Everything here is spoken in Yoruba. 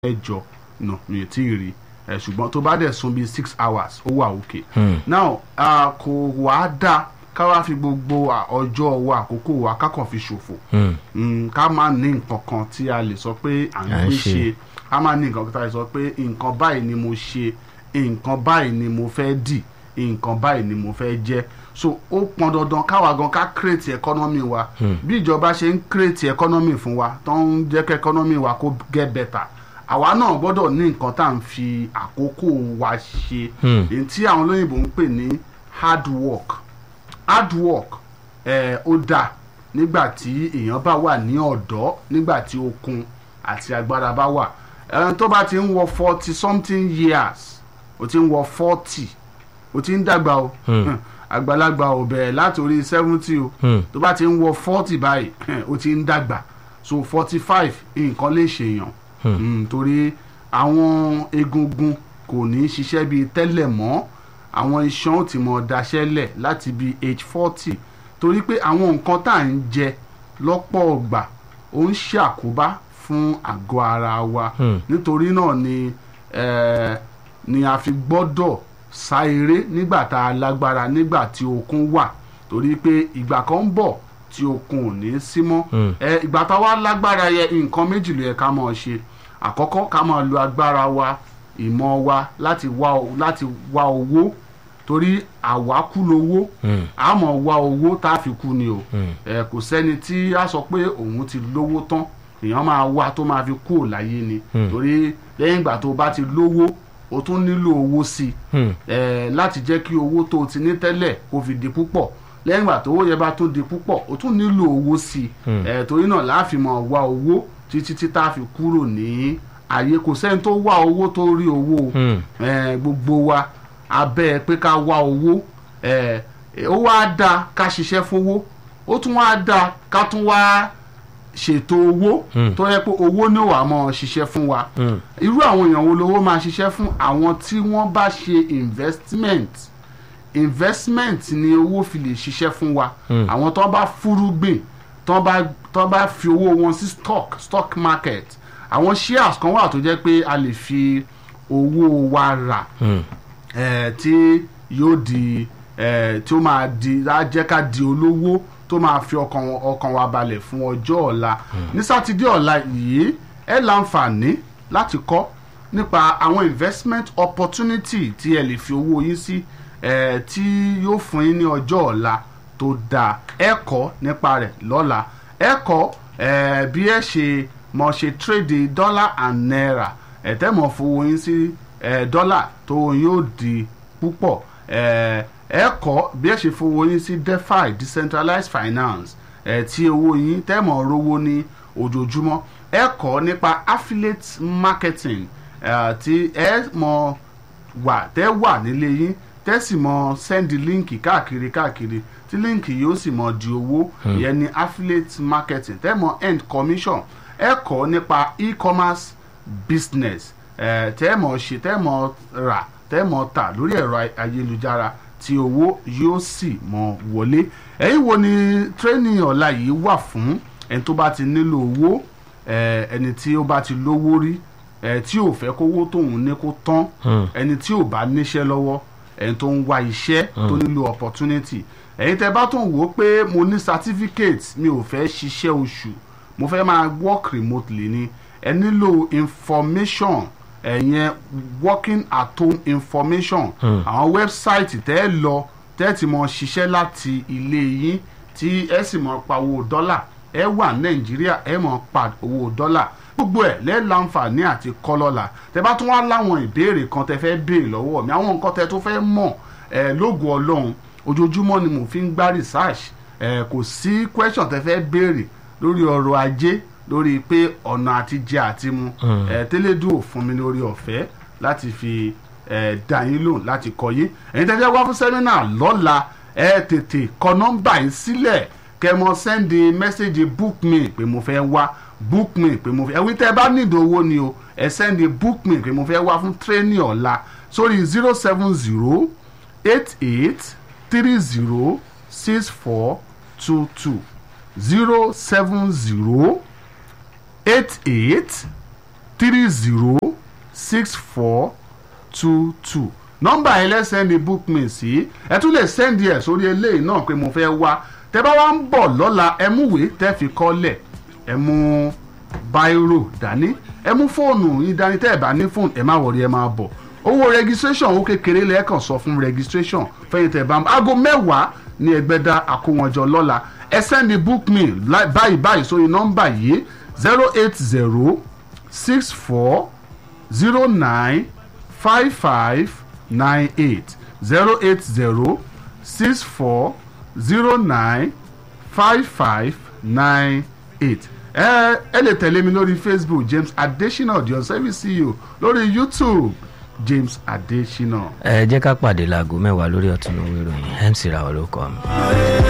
mẹ́jọ no mi ò tí ì rí ẹ ṣùgbọ́n tó bá dẹ̀ sùn bíi six hours ó wà òkè. now ah, kò wá dá ká wá fi gbogbo ah, ọjọ́ wa àkókò wa ká kàn fi ṣòfò Mm, ká má ní nǹkan kan tí a lè sọ pé à ń À ń gbé ṣe. ṣe ká má ní nǹkan kan tí a lè sọ pé nǹkan báyìí ni mo ṣe nǹkan báyìí ni mo fẹ́ dì nǹkan báyìí ni mo fẹ́ jẹ́ so ó pọn dandan káwa gan ká create economy wa bí ìjọba ṣe ń create economy fún wa tó ń jẹ́ kí economy wa kó get better àwa náà gbọ́dọ̀ ní nǹkan tá à ń fi àkókò wa ṣe Hmm. èyí tí àwọn olóyìnbó ń pè ní hard work hard work ẹ ó dáa nígbà tí èèyàn bá wà ní ọ̀dọ́ nígbà tí okun àti agbára bá wà ẹni tó bá ti ń wọ forty something years ó ti ń wọ forty ó ti ń dàgbà o Hmm. àgbàlagbà ò bẹ̀rẹ̀ látòrí seventy o Hmm. tó bá ti ń wọ forty báyìí ó ti ń dàgbà so forty five nǹkan lè ṣèyàn Mm, torí àwọn egungun kò ní í ṣiṣẹ́ bíi tẹ́lẹ̀ mọ́ àwọn iṣan ò ti mọ̀ daṣẹ́lẹ̀ láti bíi age forty torí pé àwọn nǹkan tá à ń jẹ lọ́pọ̀ ọgbà ó ń ṣàkóbá fún àgọ́ ara wa Hmm. nítorí náà ni eh, ni a fi gbọ́dọ̀ sá eré nígbà tá a lágbára nígbà tí okun wà torí pé ìgbà kan ń bọ̀ tí okun ò ní sí mọ́ Hmm. ẹ ìgbà tá a wá lágbára yẹ nǹkan méjì ló yẹ ká máa ṣe àkọ́kọ́ ká máa lo agbára wa ìmọ̀ wa láti wá o- láti wá owó torí àwákú lowó Hmm. a máa wá owó tá a fi kú ni o Hmm. ẹ kò sẹ́ni tí a sọ pé òun ti lówó tán èèyàn máa wá tó máa fi kú ò láyé ni Hmm. torí lẹ́yìn ìgbà tó o bá ti lówó o tún nílò owó sí i Hmm. ẹ láti jẹ́ kí owó tó o ti ní tẹ́lẹ̀ kó fi di púpọ̀ lẹ́yìn ìgbà tó owó yẹn bá tún di púpọ̀ o tún nílò owó sí i Hmm. ẹ torí náà láàfin máa wá owó títí tí tá a fi kúrò ní ayé kò sẹ́ni tó wá owó tó rí owó o Hmm. ẹ gbogbo wa abẹ́ pé ká wá owó ẹ ó wá dáa ká ṣiṣẹ́ fowó ó tún wá dáa ká tún wá ṣètò owó Hmm. tó yẹ pé owó ní wàá máa ṣiṣẹ́ fún wa Hmm. irú àwọn èèyàn wo lówó máa ṣiṣẹ́ fún àwọn tí wọ́n bá ṣe investment investment ni owó fi lè ṣiṣẹ́ fún wa Hmm. àwọn tó bá fúrúgbìn tó bá tó bá fi owó wọn sí stock stock market àwọn shares kan wà tó jẹ́ pé a lè fi owó wa rà Hmm. eh, tí yóò di eh, tí ó máa di á jẹ́ ká di olówó tó máa fi ọkàn ọkàn wa balẹ̀ fún ọjọ́ ọ̀la ní sátidé ọ̀la yìí ẹ láǹfààní láti kọ́ nípa àwọn investment opportunity tí ẹ lè fi owó yín sí eh, tí yóò fún yín ní ọjọ́ ọ̀la tó dáa ẹ kọ́ nípa rẹ̀ lọ́la ẹ kọ́ eh, bí ẹ ṣe mọ̀ ṣe trade dollar and naira ẹ tẹ́ mọ̀ fowó yín sí eh, dọ́là tó yóò di púpọ̀ eh, ẹ kọ́ bí ẹ ṣe fowó yín sí defi decentralized finance eh, tí owó yín tẹ́ mọ̀ rówó ní ojoojúmọ́ ẹ kọ́ nípa affiliate marketing eh, tí ẹ mọ̀ wà tẹ́ wà nílé yín tẹ́ sì mọ̀ sẹ́ndì líǹkì káàkiri káàkiri tí líǹkì yóò sì mọ̀ di owó ìyẹn ni affiliate marketing tẹ́ mọ̀ end commission ẹ kọ́ nípa e-commerce business eh, tẹ́ mọ̀ ṣe tẹ́ mọ̀ rà tẹ́ mọ̀ tà lórí ẹ̀rọ ay- ayélujára tí owó yóò sì mọ̀ wọlé ẹ̀yin wo ni training ọ̀la yìí wà fún ẹni tó bá ti nílò owó eh, ẹni tí ó bá ti lówó rí eh, tí ò fẹ́ kówó tóun ní kó tán Hmm. ẹni tí ò bá níṣẹ́ lọ́wọ́ ẹni tó ń wá iṣẹ́ tó nílò opportunity ẹ̀yin tẹ́ bá tún wò ó pé mo ní certificate mi ò fẹ́ ṣiṣẹ́ oṣù mo fẹ́ máa work remotely ni ẹ nílò information ẹ̀yẹn working at home information Hmm. àwọn website tẹ́ ẹ lọ tẹ́ ẹ ti mọ ṣiṣẹ́ láti ilé yín tí ẹ sì mọ pa owó dọ́là ẹ wà nàìjíríà ẹ mọ pa owó dọ́là gbogbo ẹ lẹ́ẹ̀láǹfààní àti kọ́lọ́la tẹ́ bá tún wá láwọn ìbéèrè kan tẹ́ fẹ́ béèrè lọ́wọ́ mi àwọn nǹkan tẹ́ tó fẹ́ mọ̀ ẹ lógo ọlọ́run ojoojúmọ́ ni mo fi ń gbá research ẹ kò sí question tẹ́ fẹ́ béèrè lórí ọrọ̀ ajé lórí pé ọ̀nà àti jẹ àti mu Mm. ẹ tẹ́lẹ̀dù ò fún mi lórí ọ̀fẹ́ láti fi ẹ dá yín lóhùn láti kọ́ yín ẹ̀yin tẹ́ fẹ́ wá fún sẹ́mínà lọ́la ẹ tètè kọ nọ́mbà yín sílẹ̀ kẹ́ mọ sẹ́ndì mẹ́sẹ̀gì book me pé mo fẹ́ wá book me pé mo fẹ́ ẹ̀wí tẹ́ bá nílò owó ni o ẹ sẹ́ndì book me pé mo fẹ́ wá fún tírénì ọ̀la sórí zero seven zero eight eight three zero six four two two zero seven zero eight eight three zero six four two two nọ́mbà yẹn lẹ́sẹ̀ndì book me sí ẹ tún lè sẹ́ndì ẹ̀ sórí eléyìí náà pé mo fẹ́ wá tẹ́ bá wá ń bọ̀ lọ́la ẹ mú ìwé tẹ́ fi kọ́lẹ̀ ẹ mú báírò dání ẹ mú fóònù yín dání tẹ́ ẹ bá ní fóònù ẹ má wọrí ẹ máa bọ̀ owó registration owó kékeré lẹ́ẹ̀kan sọ fún registration fẹ́yìn tẹ́ ẹ bá ń aago mẹ́wàá ní ẹgbẹ́dá àkówọ́njọ lọ́la ẹ sẹ́ndì book me báyìí báyìí sórí nọ́mbà yìí zero eight zero six four zero nine five five nine eight zero eight zero six four zero nine five five nine eight ẹ ẹ lè tẹ̀lé mi lórí facebook james adesina audio service ceo lórí youtube james adesina. ẹ jẹ́ ká pàdé láago mẹ́wàá lórí ọ̀tún lówó ìròyìn mc ra ọ̀rọ̀ kọ́ mi.